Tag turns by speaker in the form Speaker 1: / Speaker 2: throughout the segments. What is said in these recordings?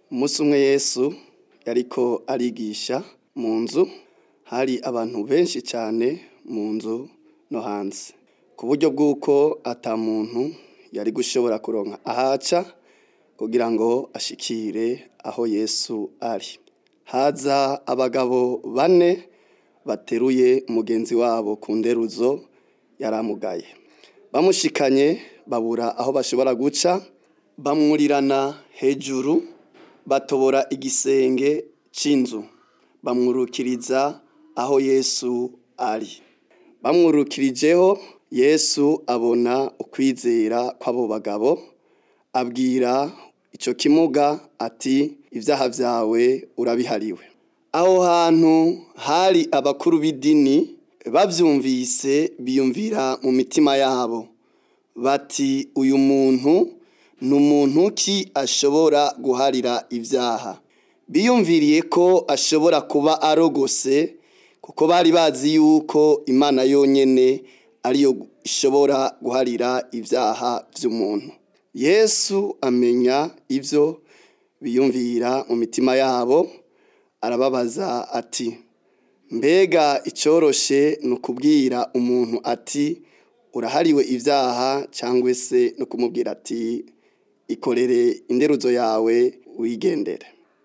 Speaker 1: Umunsi umwe Yesu yariko arigisha mu nzu, hari abantu benshi cane mu nzu no hanze, ku buryo bw'uko ata muntu yari gushobora kuronka ahaca kugira ngo ashikire aho Yesu ari. Haza abagabo bane bateruye mugenzi wabo ku nderuzo yaramugaye, bamushikanye babura aho bashobora guca, bamwurirana hejuru batobora igisenge c'inzu, bamwurukiriza aho Yesu ari. Bamwurukirijeho Yesu abona ukwizera kw'abo bagabo, abwira ico kimuga ati ivyaha vyawe urabihariwe. Aho hantu hari abakuru b'idini bavyumvise biyumvira mu mitima yabo bati uyu muntu ni umuntu ki ashobora guharira ivyaha? Biyumviriye ko ashobora kuba arogose kuko bari bazi yuko Imana yonyene ariyo ishobora guharira ivyaha vy'umuntu. Yesu amenya ivyo biyumvira mu mitima yabo, arababaza ati mbega icoroshe ni ukubwira umuntu ati urahariwe ivyaha cangwe se no kumubwira ati ikorere interuzo yawe wigendere.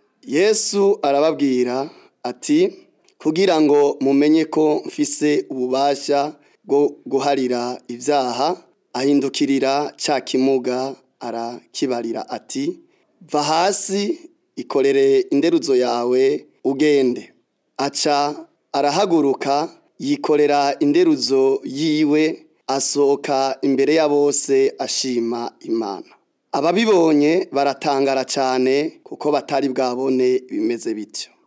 Speaker 1: Yesu arababwira ati kugira ngo mumenye ko mfise ububasha bwo guharira ivyaha, ahindukirira ca kimuga arakibarira ati va hasi ikorere interuzo yawe ugende. Aca arahaguruka yikorera interuzo yiwe asohoka imbere ya bose ashima Imana. Ababibonye baratangara cane kuko batari bwabone ibimeze bityo.